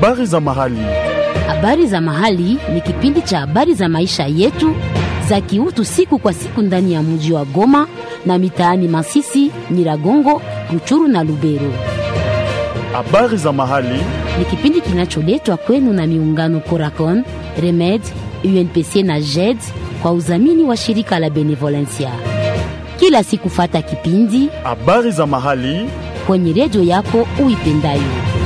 Habari za mahali. Habari za mahali ni kipindi cha habari za maisha yetu za kiutu siku kwa siku ndani ya mji wa Goma na mitaani Masisi, Nyiragongo, Ruchuru na Lubero. Habari za mahali. Ni kipindi kinacholetwa kwenu na miungano Coracon, Remed, UNPC na JED kwa udhamini wa shirika la Benevolencia. Kila siku fata kipindi Habari za mahali. kwenye redio yako uipendayo.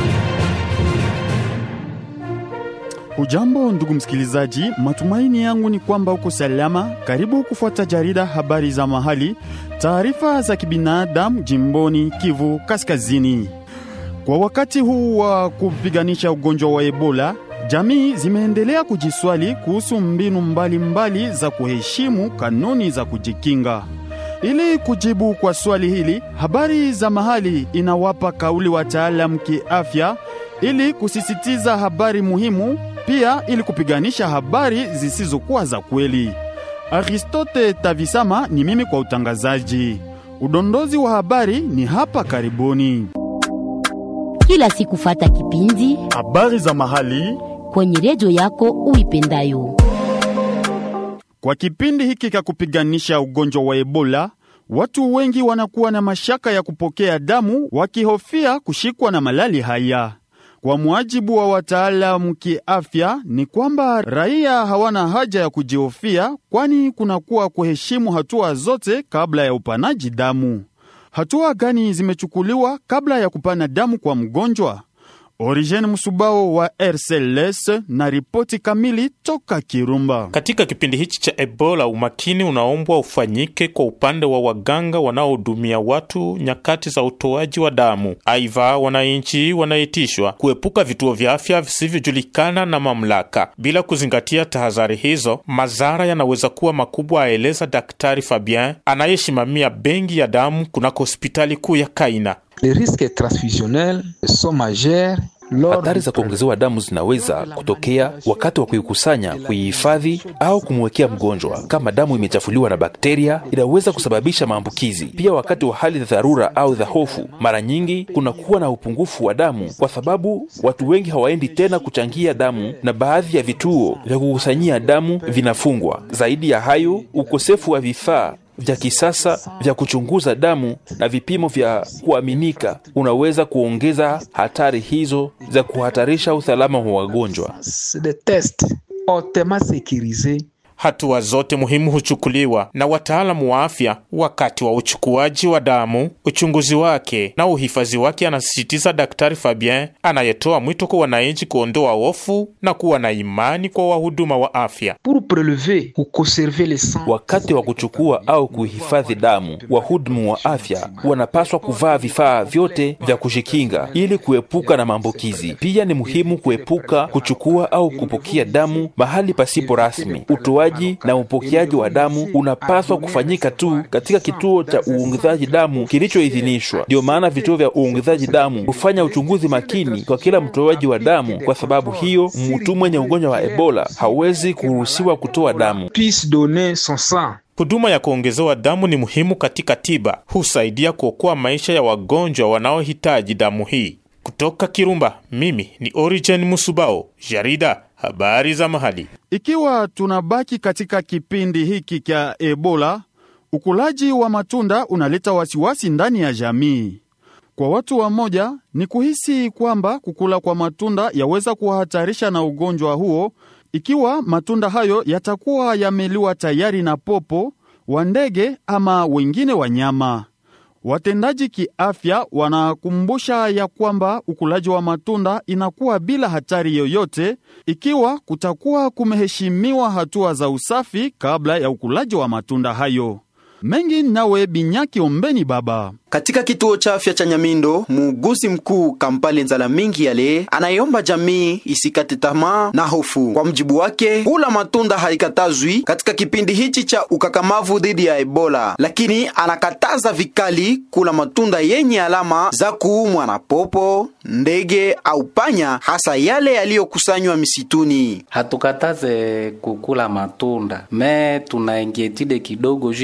Hujambo ndugu msikilizaji, matumaini yangu ni kwamba uko salama. Karibu kufuata jarida habari za mahali, taarifa za kibinadamu jimboni Kivu Kaskazini. Kwa wakati huu wa kupiganisha ugonjwa wa Ebola, jamii zimeendelea kujiswali kuhusu mbinu mbalimbali mbali za kuheshimu kanuni za kujikinga. Ili kujibu kwa swali hili, habari za mahali inawapa kauli wataalamu kiafya ili kusisitiza habari muhimu, pia ili kupiganisha habari zisizokuwa za kweli. Aristote Tavisama ni mimi kwa utangazaji. Udondozi wa habari ni hapa karibuni. Kila siku fata kipindi Habari za mahali kwenye redio yako uipendayo. Kwa kipindi hiki cha kupiganisha ugonjwa wa Ebola, watu wengi wanakuwa na mashaka ya kupokea damu wakihofia kushikwa na malali haya. Kwa muajibu wa wataalamu kiafya, ni kwamba raia hawana haja ya kujihofia, kwani kunakuwa kuheshimu hatua zote kabla ya upanaji damu. Hatua gani zimechukuliwa kabla ya kupana damu kwa mgonjwa? Origen Musubao wa RCLS na ripoti kamili toka Kirumba. Katika kipindi hichi cha Ebola, umakini unaombwa ufanyike kwa upande wa waganga wanaohudumia watu nyakati za utoaji wa damu. Aidha, wananchi wanaitishwa kuepuka vituo vya afya visivyojulikana na mamlaka. Bila kuzingatia tahadhari hizo, madhara yanaweza kuwa makubwa, aeleza Daktari Fabien anayesimamia benki ya damu kunako hospitali kuu ya Kaina. Les risques transfusionnels sont majeurs lors Hatari za du kuongezewa damu zinaweza kutokea wakati wa kuikusanya, kuihifadhi au kumwekea mgonjwa. Kama damu imechafuliwa na bakteria, inaweza kusababisha maambukizi. Pia wakati wa hali za dharura au za hofu, mara nyingi kunakuwa na upungufu wa damu, kwa sababu watu wengi hawaendi tena kuchangia damu na baadhi ya vituo vya kukusanyia damu vinafungwa. Zaidi ya hayo, ukosefu wa vifaa vya kisasa vya kuchunguza damu na vipimo vya kuaminika unaweza kuongeza hatari hizo za kuhatarisha usalama wa wagonjwa. C'est des tests hautement sécurisés Hatua zote muhimu huchukuliwa na wataalamu wa afya wakati wa uchukuaji wa damu, uchunguzi wake na uhifadhi wake, anasisitiza Daktari Fabien anayetoa mwito kwa wananchi kuondoa hofu na kuwa na imani kwa wahuduma wa afya. pour prélever ou conserver le sang. Wakati wa kuchukua au kuhifadhi damu, wahudumu wa afya wanapaswa kuvaa vifaa vyote vya kujikinga ili kuepuka na maambukizi. Pia ni muhimu kuepuka kuchukua au kupokea damu mahali pasipo rasmi. Utoaji na upokeaji wa damu unapaswa kufanyika tu katika kituo cha uongezaji damu kilichoidhinishwa. Ndiyo maana vituo vya uongezaji damu hufanya uchunguzi makini kwa kila mtoaji wa damu. Kwa sababu hiyo, mtu mwenye ugonjwa wa Ebola hawezi kuruhusiwa kutoa damu. puisse donner son sang. Huduma ya kuongezewa damu ni muhimu katika tiba, husaidia kuokoa maisha ya wagonjwa wanaohitaji damu hii. Kutoka Kirumba, mimi ni Origen Musubao, jarida habari za mahali. Ikiwa tunabaki katika kipindi hiki cha Ebola, ukulaji wa matunda unaleta wasiwasi ndani ya jamii. Kwa watu wamoja ni kuhisi kwamba kukula kwa matunda yaweza kuwahatarisha na ugonjwa huo, ikiwa matunda hayo yatakuwa yameliwa tayari na popo wa ndege ama wengine wanyama. Watendaji kiafya wanakumbusha ya kwamba ukulaji wa matunda inakuwa bila hatari yoyote ikiwa kutakuwa kumeheshimiwa hatua za usafi kabla ya ukulaji wa matunda hayo. Mengi nawe Binyaki Ombeni Baba. Katika kituo cha afya cha Nyamindo, muuguzi mkuu Kampale Nzala Mingi Yale anaiomba jamii isikate tamaa na hofu. Kwa mjibu wake, kula matunda haikatazwi katika kipindi hichi cha ukakamavu dhidi ya Ebola, lakini anakataza vikali kula matunda yenye alama za kuumwa na popo, ndege au panya, hasa yale yaliyokusanywa misituni. Hatukataze kukula matunda me tuna ingietide kidogo juu ya kukula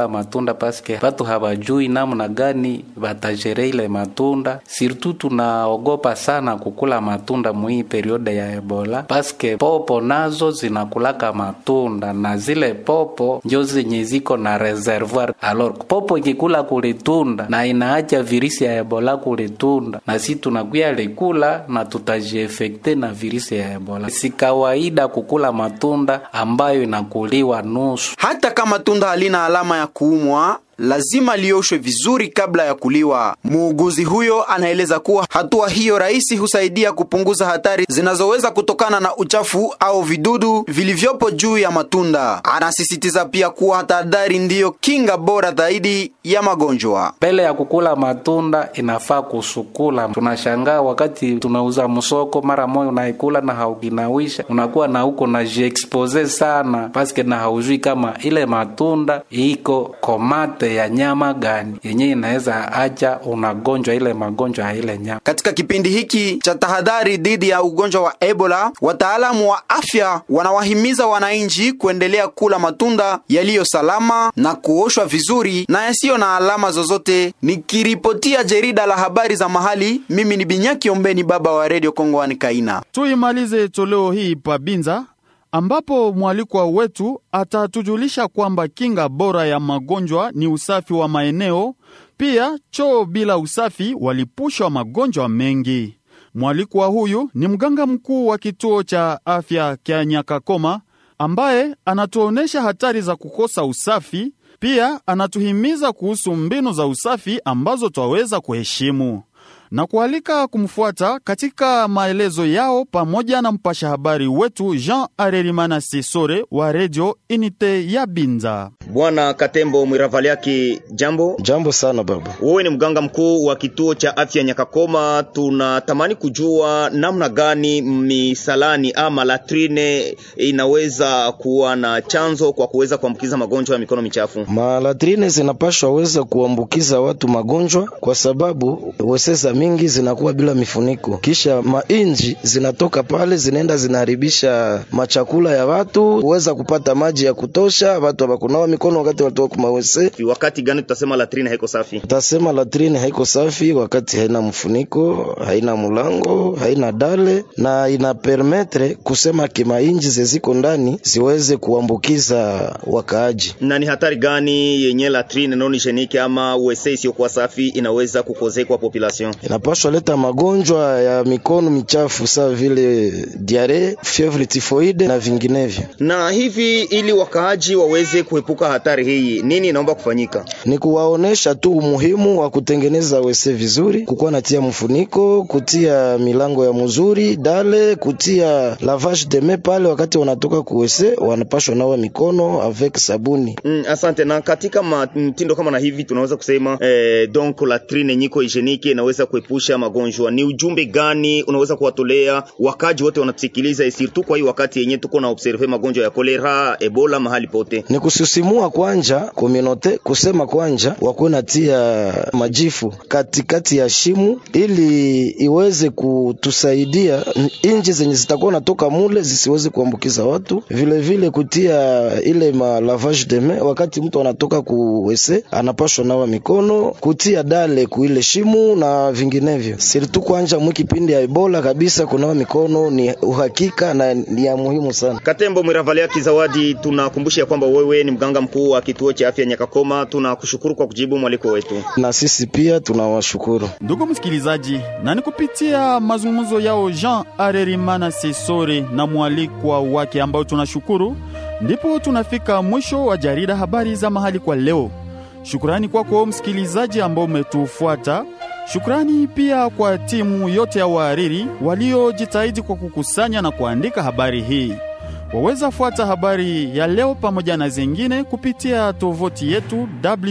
kukula matunda paske batu habajui namna gani batajere ile matunda. Surtout tunaogopa sana kukula matunda muhii periode ya Ebola paske popo nazo zinakulaka matunda na zile popo njo zenye ziko na reservoir. Alors popo ikikula kulitunda na inaacha virisi ya Ebola kulitunda, na si tunakuya likula na tutajiefekte na virisi ya Ebola. Si kawaida kukula matunda ambayo inakuliwa nusu. Hata kama tunda halina alama ya kuumwa lazima lioshwe vizuri kabla ya kuliwa. Muuguzi huyo anaeleza kuwa hatua hiyo rahisi husaidia kupunguza hatari zinazoweza kutokana na uchafu au vidudu vilivyopo juu ya matunda. Anasisitiza pia kuwa tahadhari ndiyo kinga bora zaidi ya magonjwa. Mbele ya kukula matunda inafaa kusukula. Tunashangaa wakati tunauza msoko, mara moja unaikula na haukinawisha, unakuwa na huko na jiexpose sana paske na haujui kama ile matunda iko komate ya nyama gani yenye inaweza acha unagonjwa ile magonjwa ya ile nyama. Katika kipindi hiki cha tahadhari dhidi ya ugonjwa wa Ebola, wataalamu wa afya wanawahimiza wananchi kuendelea kula matunda yaliyo salama na kuoshwa vizuri na yasiyo na alama zozote. Nikiripotia jarida la habari za mahali, mimi ni Binyaki Ombeni, baba wa Radio Kongowani Kaina. Tuimalize toleo hii Pabinza ambapo mwalikwa wetu atatujulisha kwamba kinga bora ya magonjwa ni usafi wa maeneo. Pia choo bila usafi walipushwa magonjwa mengi. Mwalikwa huyu ni mganga mkuu wa kituo cha afya kya Nyakakoma ambaye anatuonyesha hatari za kukosa usafi. Pia anatuhimiza kuhusu mbinu za usafi ambazo twaweza kuheshimu na kualika kumfuata katika maelezo yao pamoja na mpasha habari wetu Jean Arerimana Sesore wa redio Unite ya Binza. Bwana Katembo Mwiravaliaki, jambo. Jambo sana baba. Wewe ni mganga mkuu wa kituo cha afya Nyakakoma. Tunatamani kujua namna gani misalani ama latrine inaweza kuwa na chanzo kwa kuweza kuambukiza magonjwa ya mikono michafu. Malatrine zinapashwa weza kuambukiza watu magonjwa kwa sababu weseza mingi zinakuwa bila mifuniko, kisha mainji zinatoka pale zinaenda zinaharibisha machakula ya watu, huweza kupata maji ya kutosha, watu hawakunawa mikono wakati walitoka kumawese. Wakati gani tutasema latrine haiko safi? Tutasema latrine haiko safi wakati haina mfuniko, haina mulango, haina dale na ina permetre kusema kimainji zeziko ndani ziweze kuambukiza wakaaji. Na ni hatari gani yenye latrine non hygienique ama wese isiyokuwa safi inaweza kukoze kwa population? inapaswa leta magonjwa ya mikono michafu sawa vile diare, fievre tifoide na vinginevyo. Na hivi ili wakaaji waweze kuepuka hatari hii, nini inaomba kufanyika? Ni kuwaonesha tu umuhimu wa kutengeneza wese vizuri, kukuwa natia mfuniko, kutia milango ya mzuri, dale, kutia lavage de main pale wakati wanatoka kuwese, wanapashwa nawa mikono avec sabuni. Mm, asante. Na katika mtindo kama na hivi tunaweza kusema eh, donc latrine nyiko hygienique inaweza kuepusha magonjwa. Ni ujumbe gani unaweza kuwatolea wakaji wote wanatusikiliza, surtout kwa hii wakati yenye tuko na observe magonjwa ya kolera, ebola mahali pote? Ni kusisimua kwanja kominote kusema kwanja wakuwe natia majifu katikati ya shimu ili iweze kutusaidia inji zenye zitakuwa natoka mule zisiweze kuambukiza watu, vile vile kutia ile ma lavage de main wakati mtu anatoka kuwese anapashwa nawa mikono, kutia dale kuile shimu na vinginevyo. Sirtu kwanja mwi kipindi ya Ebola kabisa, kunawa mikono ni uhakika na ni ya muhimu sana. Katembo Mwiravalia Kizawadi, tunakumbusha kwamba wewe ni mganga mkuu wa kituo cha afya Nyakakoma. Tunakushukuru kwa kujibu mwaliko wetu, na sisi pia tunawashukuru ndugu msikilizaji, na ni kupitia mazungumzo yao Jean Arerimana Sesore na mwalikwa wake ambao tunashukuru, ndipo tunafika mwisho wa jarida habari za mahali kwa leo. Shukrani kwako msikilizaji ambao umetufuata. Shukrani pia kwa timu yote ya wahariri waliojitahidi kwa kukusanya na kuandika habari hii. Waweza fuata habari ya leo pamoja na zingine kupitia tovuti yetu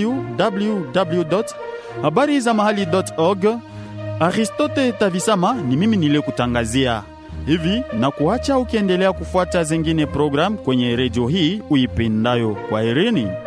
www habari za mahali org. Aristote Tavisama ni mimi niliyekutangazia hivi na kuacha ukiendelea kufuata zingine program kwenye redio hii uipendayo. Kwa herini.